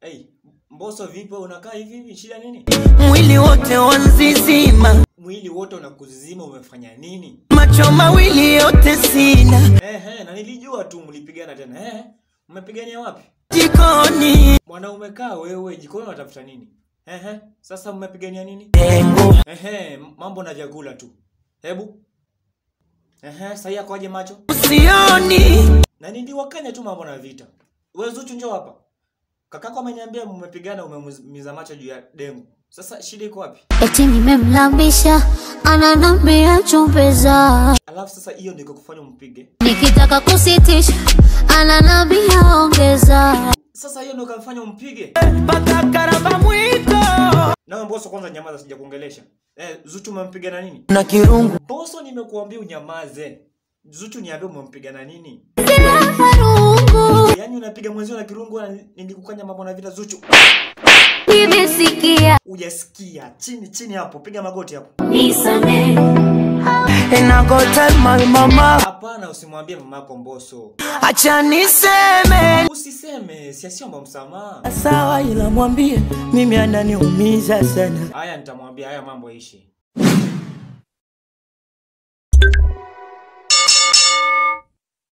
Hey, Mbosso vipi wewe unakaa hivi hivi shida nini? mwili wote wanzizima, Mwili wote unakuzima umefanya nini? macho mawili yote sina, Ehe, na nilijua tu mlipigana tena. Eh, mmepigania wapi? jikoni Mwanaume kaa wewe jikoni unatafuta nini? Ehe, sasa mmepigania nini? pengo Ehe, mambo na vyakula tu. Hebu. Ehe, sasa yakoje macho? sioni, Na niliwakanya tu mambo na vita. Wewe Zuchu njoo hapa. Kakako ameniambia mmepigana umemiza macho juu ya dengu. Sasa shida iko wapi? Eti nimemlambisha ananambia chumbeza, Alafu sasa hiyo ndiko kufanya mpige. nikitaka kusitisha ananambia ongeza. Sasa hiyo ndio kamfanya umpige. mpaka karamba mwiko Na Mbosso kwanza nyamaza sija kuongelesha. Eh, Zuchu umempiga na nini? na kirungu Mbosso nimekuambia unyamaze. Zuchu niambie umempiga na nini? Farungu Yaani unapiga mwenzio na kirungu na nilikukanya mambo na vita Zuchu. nimesikia Hujasikia. Chini chini hapo, piga magoti hapo. nisame and I go tell my mama, Hapana, usimwambie mamako Mbosso. acha niseme Usiseme, siasiomba msamaha. sawa, ila mwambie mimi ananiumiza sana. Haya nitamwambia haya mambo yaishi.